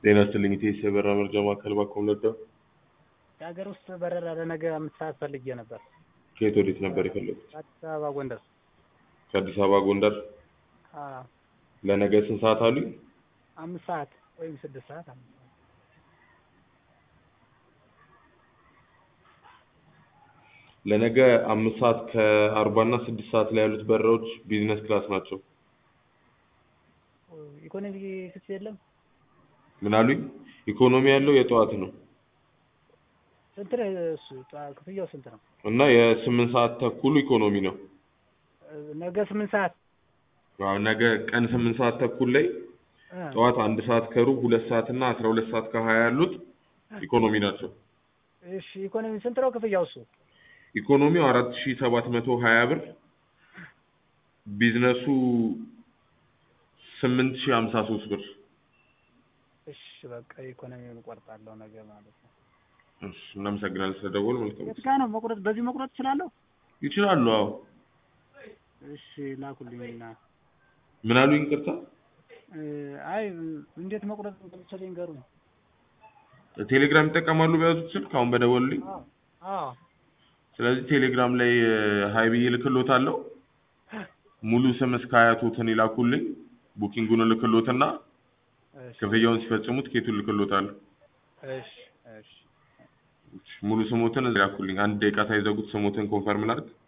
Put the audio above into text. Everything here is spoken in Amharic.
ጤና ይስጥልኝ ኢቴስ የበረራ መረጃ ማዕከል ባኮም ነዳ። የሀገር ውስጥ በረራ ለነገ አምስት ሰዓት ፈልጌ ነበር። ከየት ወዴት ነበር የፈለጉት? አዲስ አበባ ጎንደር። ከአዲስ አበባ ጎንደር። አዎ፣ ለነገ ስንት ሰዓት አሉኝ? አምስት ሰዓት ወይም ስድስት ሰዓት አምስት ሰዓት። ለነገ አምስት ሰዓት ከአርባ እና ስድስት ሰዓት ላይ ያሉት በረራዎች ቢዝነስ ክላስ ናቸው። ኢኮኖሚ ክስ የለም። ምን አሉኝ? ኢኮኖሚ ያለው የጠዋት ነው ስንት ነው እሱ? ጠዋ- ክፍያው ስንት ነው? እና የስምንት ሰዓት ተኩሉ ኢኮኖሚ ነው። ነገ ስምንት ሰዓት አዎ፣ ነገ ቀን ስምንት ሰዓት ተኩል ላይ እ፣ ጠዋት አንድ ሰዓት ከሩብ ሁለት ሰዓት እና አስራ ሁለት ሰዓት ከሀያ ያሉት ኢኮኖሚ ናቸው። እሺ ኢኮኖሚ ስንት ነው ክፍያው እሱ? ኢኮኖሚው አራት ሺ ሰባት መቶ ሀያ ብር ቢዝነሱ ስምንት ሺ ሀምሳ ሶስት ብር። እሺ በቃ ኢኮኖሚውን እቆርጣለሁ ነገ ማለት ነው። እሺ፣ እናመሰግናለን ስለደወሉ። መልካም የት ጋ ነው መቁረጥ? በዚህ መቁረጥ እችላለሁ? ይችላሉ። አዎ። እሺ ላኩልኝና ምን አሉ? ይቅርታ። እ፣ አይ እንዴት መቁረጥ እንደምችል ይንገሩኝ። ቴሌግራም ይጠቀማሉ በያዙት ስልክ አሁን በደወሉልኝ። አዎ አዎ ስለዚህ ቴሌግራም ላይ ሀይ ብዬ እልክሎታለሁ። ሙሉ ስም እስከ አያቶትን ይላኩልኝ። ቡኪንጉን እልክሎትና እሺ ክፍያውን ሲፈጽሙ ትኬቱን እልክሎታለሁ። እሺ እሺ ሙሉ ስሞትን ይላኩልኝ። አንድ ደቂቃ ሳይዘጉት ስሞትን ኮንፈርም ላድርግ።